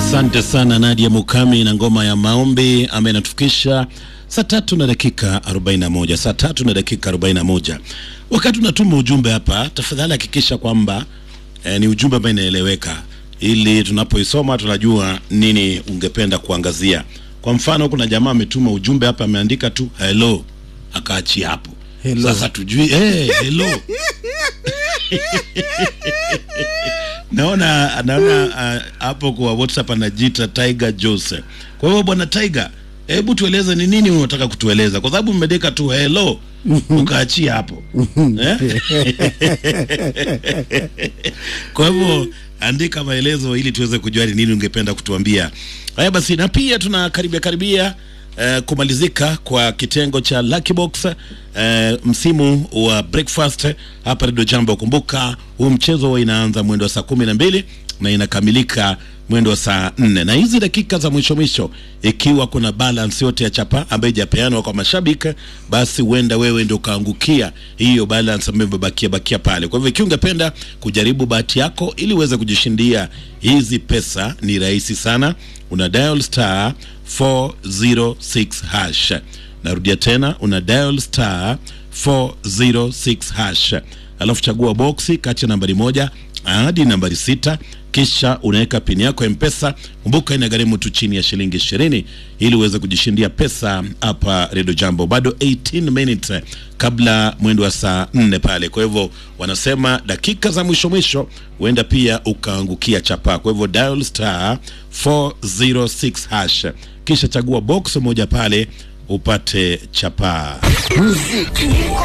Asante sana Nadia Mukami na ngoma ya maombi ambaye inatufikisha saa tatu na dakika 41, saa tatu na dakika 41. Wakati unatuma ujumbe hapa, tafadhali hakikisha kwamba eh, ni ujumbe ambao inaeleweka, ili tunapoisoma tunajua nini ungependa kuangazia. Kwa mfano, kuna jamaa ametuma ujumbe hapa, ameandika tu hello, akaachia hapo. Hello. Sasa tujui eh, hello naona naona ah, hapo kwa WhatsApp anajiita Tiger Jose. Kwa hiyo bwana Tiger, hebu tueleze ni nini unataka kutueleza, kwa sababu mmedeka tu hello ukaachia hapo eh? Kwa hivyo andika maelezo ili tuweze kujua ni nini ungependa kutuambia. Haya basi, na pia tuna karibia karibia eh, kumalizika kwa kitengo cha Lucky Box eh, msimu wa breakfast hapa Radio Jambo. Kumbuka huu mchezo huwa inaanza mwendo wa saa kumi na mbili na inakamilika mwendo wa saa nne na hizi dakika za mwisho mwisho, ikiwa kuna balance yote ya chapa ambayo ijapeanwa kwa mashabiki, basi huenda wewe ndio ukaangukia hiyo balance ambayo imebakia bakia pale. Kwa hivyo ikiwa ungependa kujaribu bahati yako ili uweze kujishindia hizi pesa, ni rahisi sana, una dial star 406 hash. Narudia tena, una dial star 406 hash, alafu chagua boksi kati ya nambari moja hadi nambari sita kisha unaweka pini yako ya mpesa kumbuka inagharimu tu chini ya shilingi ishirini ili uweze kujishindia pesa hapa redio jambo bado 18 minutes kabla mwendo wa saa nne pale kwa hivyo wanasema dakika za mwisho mwisho huenda pia ukaangukia chapa kwa hivyo dial star 406 hash kisha chagua box moja pale upate chapaa